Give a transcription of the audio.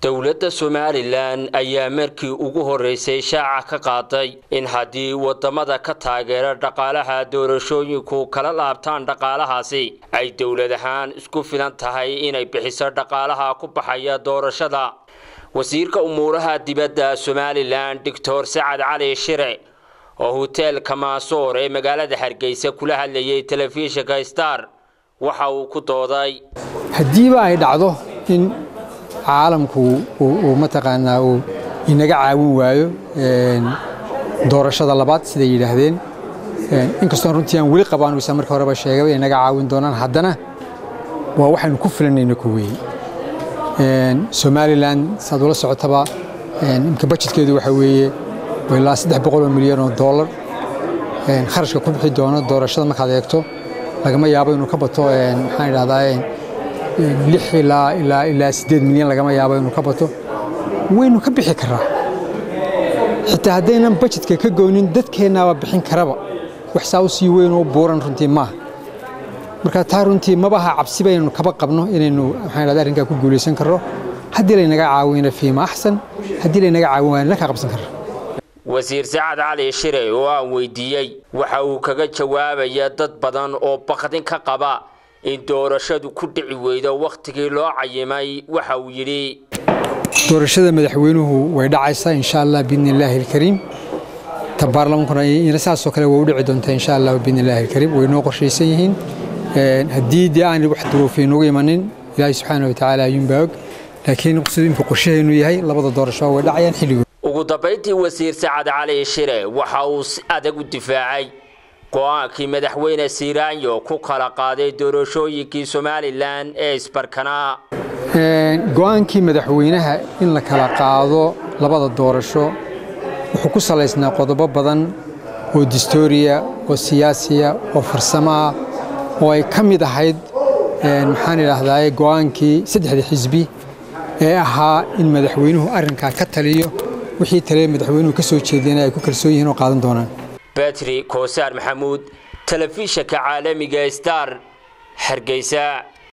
dowladda somalilan ayaa markii ugu horreysay shaaca ka qaaday in haddii waddamada ka taageera dhaqaalaha doorashooyinku kala laabtaan dhaqaalahaasi ay dowlad ahaan isku filan tahay inay bixiso dhaqaalaha ku baxaya doorashada wasiirka umuuraha dibadda somalilan doctor sacad cali shire oo hoteelka maasoor ee magaalada hargeysa kula hadlayay telefishinka star waxa uu ku dooday haddiiba ay dhacdo in caalamku uu mataqaanaa uu inaga caawin waayo doorashada labaad siday yidhaahdeen inkastoon runtii aan weli qabaan wisa marka horeba sheegaba inay naga caawin doonaan haddana waa waxaynu ku filanayna ku weeye somalilan saad ula socotaba imka bajetkeedu waxa weeye ilaa saddex boqol oo milyan oo dollar kharashka ku bixi doono doorashada markaad eegto lagama yaabo inuu ka bato maxaan idhahdaa lix ilaa ilaa ilaa siddeed milyan lagama yaabo inuu ka bato waynu ka bixi karaa xitaa haddaynan bajetka ka goonin dadkeennaaba bixin karaba wax saa u sii weyn oo buuran runtii maaha marka taa runtii mabaha cabsi baynanu kaba qabno inaynu maxaan idhahdaa arrinkaa ku guulaysan karro haddii laynaga caawina fiima axsan haddii laynaga caawin waana ka qabsan karra wasiir sacad cali shire oo aan weydiiyey waxa uu kaga jawaabaya dad badan oo baqdin ka qaba in doorashadu ku dhici weydo wakhtigii loo cayimay waxa uu yidhi doorashada madaxweynuhu way dhacaysaa insha allah biidni illaahi alkariim ta baarlamankuna ina saasoo kale way u dhici doontaa insha allah biidni illaahi alkariim way noo qorshaysan yihiin haddii dee aan wax duruufay noogu imanin ilaahay subxaana wa tacaala ayuunbaa og laakiin siduu imka qorshahaynu yahay labada doorasho way dhacayaan xilligood ugu dambayntii wasiir sacad cali shire waxa uu si adag u difaacay go-aankii madaxweyne siiraanyo ku kala qaaday doorashooyinkii somalilan ee isbarkanaa go-aankii madaxweynaha in la kala qaado labada doorasho wuxuu ku salaysnaa qodobo badan oo distooriya oo siyaasiya oo farsamo ah oo ay ka mid ahayd maxaan idhaahdaa go-aankii saddexda xisbi ee ahaa in madaxweynuhu arrinkaa ka taliyo wixii tale madaxweynuhu ka soo jeediyana ay ku kalsoon yihiin oo qaadan doonaan batri koosaar maxamuud telefishinka caalamiga star hargeysa